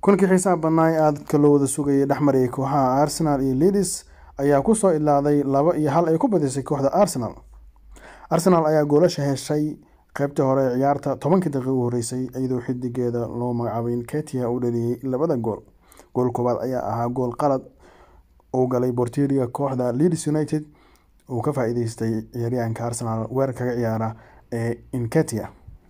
kulankii xiisaha badnaa ee aadka loo wada sugayay dhexmarayay kooxaha arsenal iyo leadis ayaa kusoo ilaaday laba iyo hal ay ku badisay kooxda arsenal arsenal ayaa goolasha heshay qeybtii hore ee ciyaarta tobankii daqiiq u horeysay iyadoo xidigeeda loo magacaabay ketia uu dhaliyey labada gool gool koowaad ayaa ahaa gool qalad uu galay borteriga kooxda leeds united uu ka faa-iideystay ciyaaryahanka arsenal weer kaga ciyaara ee inketia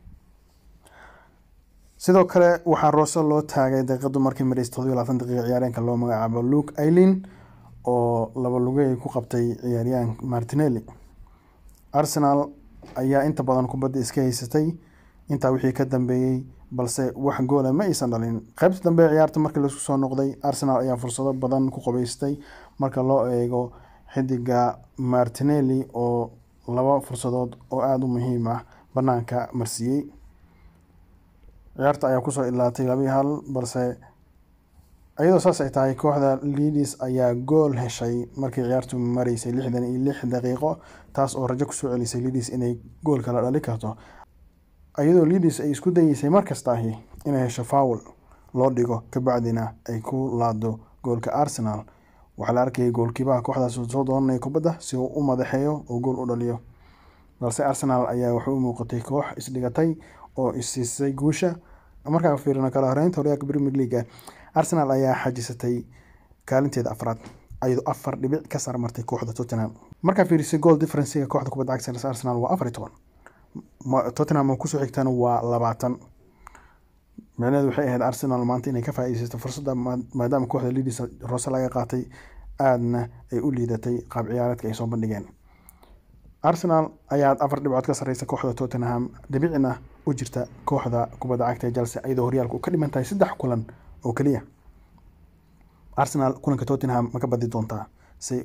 sidoo kale waxaa roose loo taagay daqiiqadu markii mareys todobiyo labaatan daqiiqa ciyaaryahanka loo magacaabo luke ailin oo laba lugey ku qabtay ciyaaryahan martinelli arsenal ayaa inta badan kubadda iska haysatay intaa wixii ka dambeeyey balse wax goola ma aysan dhalin qaybta dambe ee ciyaarta markii laisku soo noqday arsenal ayaa fursado badan ku qabeystay marka loo eego xidiga martinelli oo laba fursadood oo aada u muhiim ah banaanka marsiiyey ciyaarta ayaa kusoo ilaatay labii hal balse iyadoo saas ay tahay kooxda leadis ayaa gool heshay markii ciyaartu mareysay lixdan iyo lix daqiiqo taas oo rajo kusoo celisay leadis inay gool kala dhali karto iyadoo leadis ay isku dayeysay markasta ahi inay hesho fowl loo dhigo kabacdina ay ku laado goolka arsenal waxaa la arkayay goolkiibaha kooxdaas soo doonanaya kubadda si uu u madaxeeyo oo gool u dhaliyo balse arsenal ayaa waxay u muuqatay koox isdhigatay oo isiisay guusha markaa fiirino kala horeynta horyaalka premier leaga arsenal ayaa xajisatay kaalinteeda afraad ayadoo afar dhibic ka sarmartay kooxda tottenham markaa fiirisay goal differencega kooxda kubadda cagta arsenal waa afar iyo toban tottenham oo kusoo xigtana waa labaatan micnaheedu waxay ahayd arsenal maanta inay ka faa-iideysato fursadda maadaama kooxda leadis roose laga qaatay aadna ay u liidatay qaab ciyaareedka ay soo bandhigeen arsenal ayaa afar dhibcood ka sareysa kooxda tottenham dhibicna u jirta kooxda kubadda cagta ee chelsea iyadoo horyaalka u ka dhiman tahay saddex kulan oo keliya arsenal kulanka tottenham ma ka badi doontaa si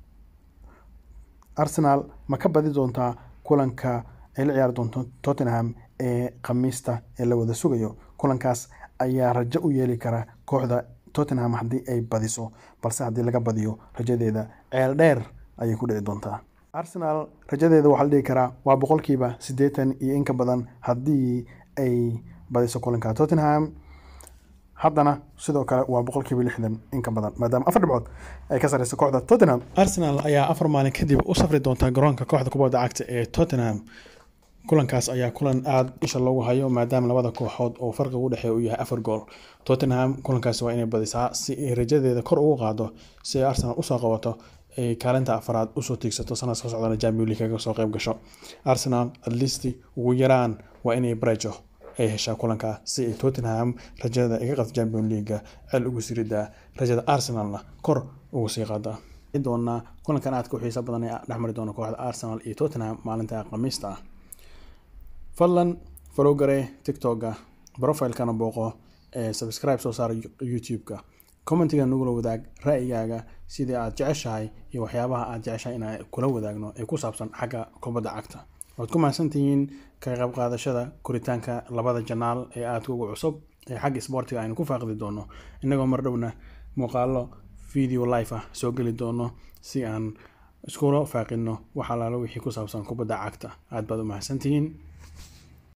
arsenal ma ka badi doontaa kulanka ay la ciyaari doonto tottenham ee khamiista ee la wada sugayo kulankaas ayaa rajo u yeeli kara kooxda tottenham haddii ay badiso balse haddii laga badiyo rajadeeda ceel dheer ayay ku dhici doontaa arsenal rajadeeda waxaa la dhihi karaa waa boqolkiiba siddeetan iyo inka badan haddii ay badiso kulanka tottenham haddana sidoo kale waa boqolkiiba lixdan inka badan maadaama afar dhibcood ay ka sareysa kooxda tottenham arsenal ayaa afar maalin kadib u safri doonta garoonka kooxda kubadda cagta ee tottenham kulankaas ayaa kulan aada isha loogu hayo maadaama labada kooxood oo farqiga u dhexeeya uu yahay afar gool tottenham kulankaasi waa inay badisaa si ay rajadeeda kor ugu qaado si ay arsenal usoo qabato ay kaalinta afaraad usoo tiigsato sanad ka socdana champion league kaga soo qayb gasho arsenal atleast ugu yaraan waa inay brejo ay heshaa kulanka si ay tottenham rajada iga qabto champion leaga cel ugu siridaa rajada arsenalna kor ugu sii qaadaa doonaa kulankan aadka u xiisa badan ee dhexmari doona kooxda arsenal iyo tottenham maalinta khamiista ah fadlan falowgare tiktoka profilekana booqo ee subscribe soo saara youtube-ka commentiga nagula wadaag ra-yigaaga sidii aad jeceshahay iyo waxyaabaha aad jeceshahay inaa kula wadaagno ee ku saabsan xagga kubadda cagta waad ku mahadsantihiin ka qayb qaadashada koritaanka labada janaal ee aadka ugu cusub ee xagga sboortiga aynu ku faaqdi doono innagoo mar dhowna muuqaalo video life ah soo geli doono si aan iskula faaqino wax alaalo wixii ku saabsan kubadda cagta aad baad u mahadsantihiin